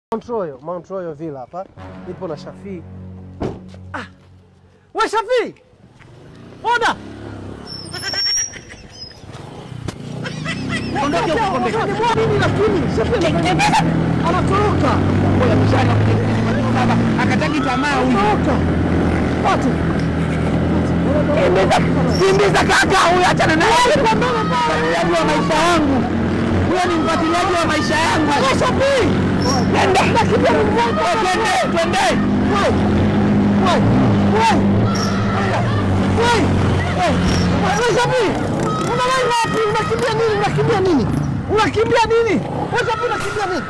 Mount Royal, Mount Royal Villa hapa. Nipo na Shafii. Ah. We Shafii! Oda! Ondoke huko kombe. Unamwona nini lakini? Shafii anatoroka. Anatoroka. Ngoja mshale baba akataki tamaa huyu. Anatoroka. Patu. Kimbiza, kimbiza kaka huyu achana naye. Mfuatiliaji wa maisha yangu. Huyo ni mfuatiliaji wa maisha yangu. Shafii! Nenda. Twende, twende. Wewe. Wewe. Wewe. Wewe. Wewe Shafii! Unaenda wapi? Unakimbia nini? Unakimbia nini? Unakimbia nini? Wewe Shafii unakimbia nini?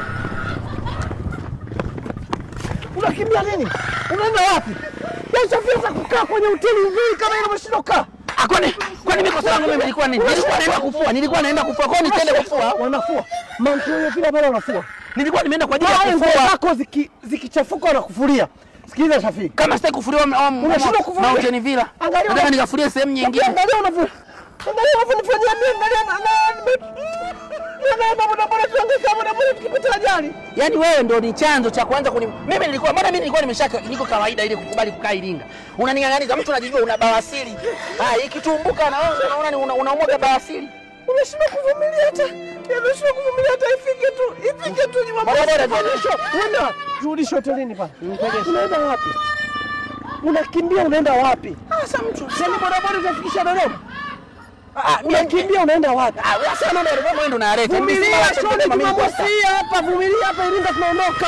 Unakimbia nini? Unaenda wapi? Wewe Shafii unataka kukaa kwenye hoteli nzuri kama ile umeshindwa kukaa. Ah, kwani kwani mimi kosa langu mimi nilikuwa nini? Nilikuwa naenda kufua. Nilikuwa naenda kufua. Kwa nini nitaenda kufua? Wanafua. Mount Royal vile pale wanafua. Nilikuwa nimeenda kwa ajili Pale ya nguo kufua. zako ziki- zikichafuka wanakufulia. Sikiliza Shafii. Kama sitaki kufuliwa Unashindwa kufulia. Mountain Villa. Angalia. Nataka nikafulie sehemu nyingine. Angalia unavyo. Angalia unavyonifanyia mimi, angalia na na na na boda boda tuangalia boda boda tukipata ajali. Yaani wewe ndo ni chanzo cha kwanza kuni mimi nilikuwa mbona mimi nilikuwa nimeshaka niko kawaida ile kukubali kukaa Iringa. Unaning'ang'aniza mtu unajijua una bawasiri. Ah, ikitumbuka na wewe unaona ni una- unaumwaga bawasiri. Unashindwa kuvumilia hata. Unashindwa kuvumilia hata ifike tu. Ifike tu ni mambo. Boda boda, tuendeshe. Unaenda rudisha hotelini pale. Unaenda wapi? Unakimbia unaenda wapi? Sasa mtu Sasa boda boda utafikisha Dodoma. ah mimi Unakimbia unaenda wapi? ah wewe sasa mambo yalikuwa mwendo na arete. Vumilia shone Jumamosi hii hapa, vumilia hapa Iringa tunaondoka.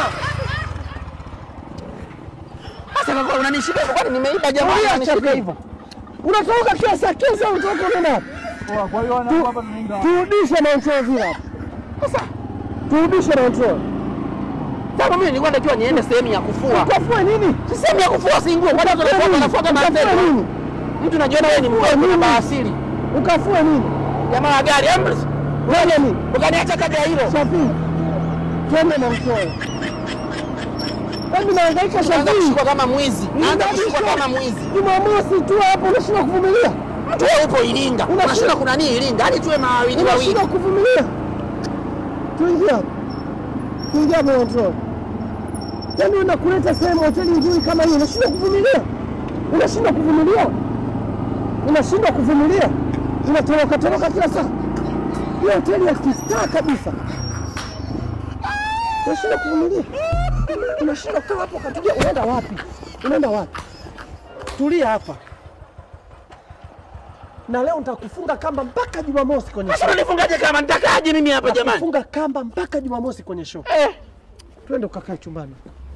Sasa kwa unanishika hivyo kwani nimeiba jamaa Vumilia unanishika Shafii. hivyo. Unatoka kila saa kesa unatoka unaenda wapi? Kwa hiyo wana hapa tunaenda Turudishe Mount Royal Villa hapa. Sasa Turudishe Mount Royal. sasa mimi nilikuwa natakiwa niende sehemu ya kufua. Ukafue nini? Si sehemu ya kufua si nguo. Kwa nini Ukafue tunafua nini? tunafua kama Ukafue sasa? nini? Mtu najiona wewe ni mkuu nini? na bawasiri. Ukafue nini? Jamaa wa gari ambulance. Wewe nini? Ukaniacha kabla hilo. Shafii. Twende Mount Royal. Hebu nahangaika Naanza Shafii. kushikwa kama mwizi. Naanza kushikwa kama mwizi. Jumamosi tu hapo unashindwa kuvumilia. Mtu wewe upo Iringa. Unashinda- Unashinda kuna nini Iringa? Hadi tuwe mawili wawili. Unashindwa kuvumilia. Tuingia hapo. Tuingia hapo Mount Royal. Yaani unakuleta sehemu hoteli nzuri kama hii unashindwa kuvumilia. Unashindwa kuvumilia. Unashindwa kuvumilia. Unatoroka toroka kila saa. Hiyo hoteli ya kistaa kabisa. Unashindwa kuvumilia. Unashindwa kukaa hapo katulia. Unaenda wapi? Unaenda wapi? Tulia hapa. Na leo nitakufunga kamba mpaka Jumamosi kwenye Sasa show. unifungaje kama nitakaje mimi hapa jamani? Nitakufunga kamba mpaka Jumamosi kwenye show. Eh. Twende ukakae chumbani.